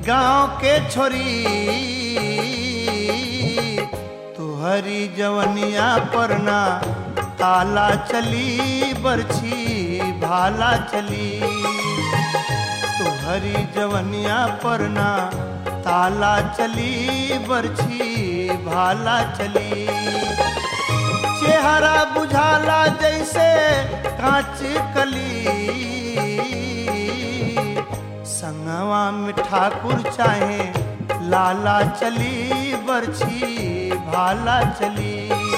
गांव के छोरी तुहरी जवनिया परना ताला चली बरछी भाला चली तुहरी जवनिया परना ताला चली बरछी भाला चली चेहरा बुझाला जैसे कांच कली संगवा में ठाकुर चाहे लाला चली बरछी भाला चली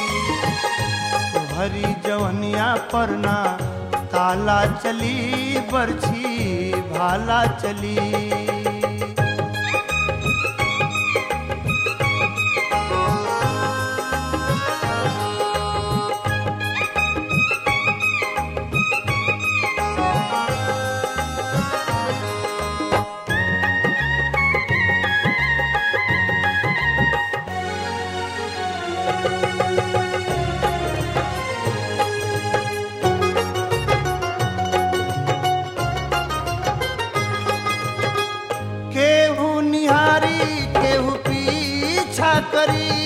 हरी जवनिया परना ताला चली बरछी भाला चली केहू निहारी केहू पीछा करी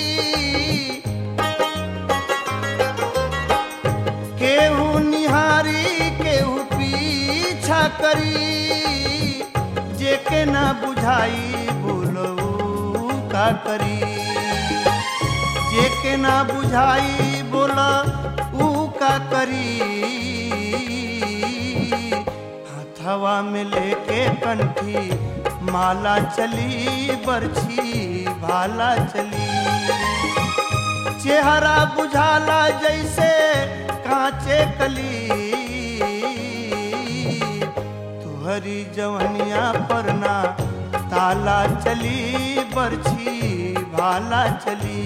केहू निहारी केहू पीछा करी जेके ना बुझाई बोलऊ का करी जेके ना बुझाई बोला ऊ का करी हथवा में लेके कंठी माला चली बरछी भाला चली चेहरा बुझाला जैसे कांचे कली तुहरी जवनिया परना ताला चली बरछी भाला चली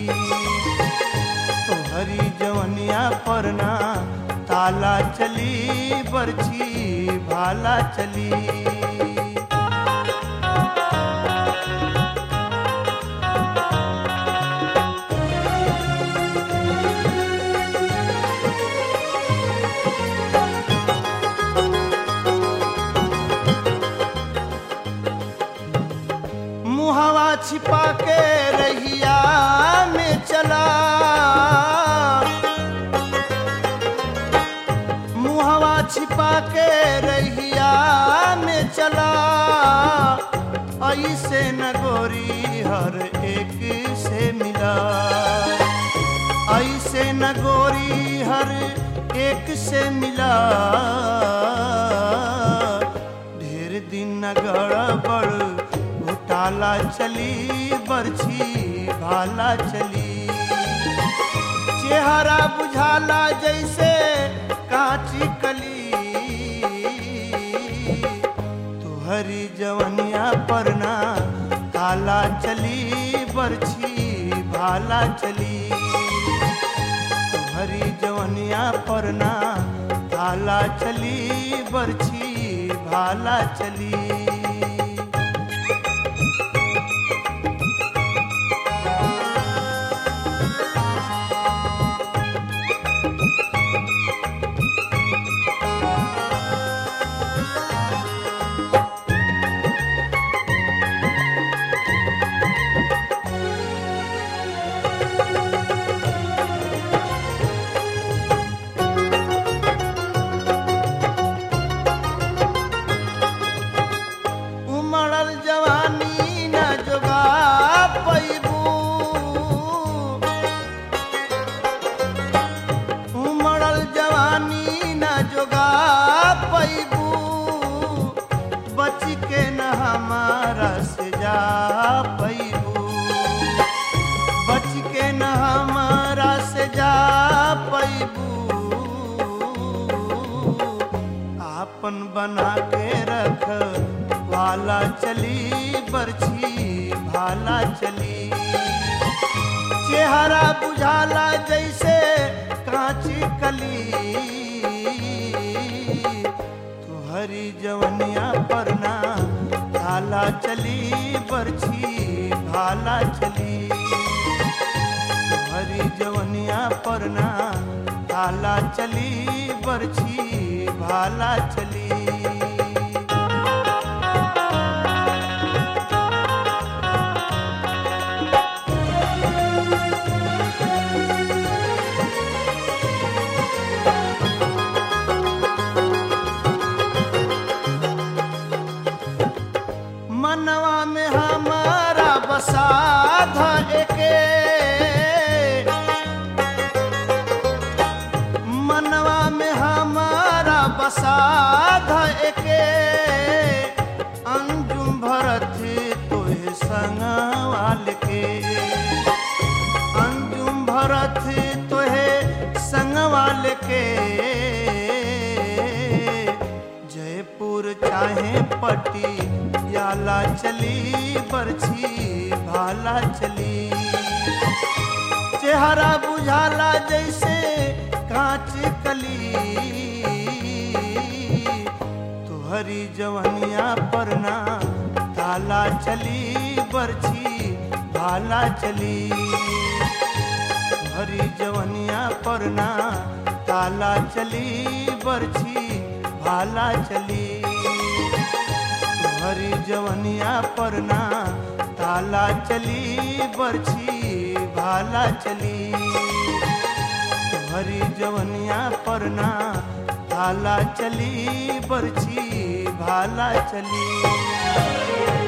तुहरी जवनिया परना ताला चली बरछी भाला चली मुहवा छिपा के रहिया में चला मुहवा छिपा के रहिया में चला ऐसे न गोरी हर एक से मिला ऐसे न गोरी हर एक से मिला ढेर दिन न गड़बड़ घोटाला चली बरछी भाला चली चेहरा बुझाला जैसे कांची कली तुहरी जवनिया परना ताला चली बरछी भाला चली तुहरी जवनिया परना ताला चली बरछी भाला चली उमड़ल जवानी न जोगा पैबू उमड़ल जवानी न जोगा पैबू बच के न हमारा से जा पैबू बच के न हमारा से जा पैबू आपन बना के रख भाला चली बरछी भाला चली चेहरा बुझाला जैसे कांची कली तुहरी जवनिया परना भाला चली बरछी भाला चली तुहरी जवनिया परना भाला चली बरछी भाला चली बसाध एके मनवा में हमारा बसाध एके अंजुम भरत तोहे संगवाल के अंजुम भरत तोहे संगवाल के जयपुर चाहे पट्टी याला चली बरछी भाला चली चेहरा बुझाला जैसे कांच कली तुहरी जवनिया परना ताला चली बरछी भाला चली तुहरी जवनिया परना ताला चली बरछी भाला चली हरी जवनिया परना ताला चली बरछी भाला चली हरी जवनिया परना ताला चली बरछी भाला चली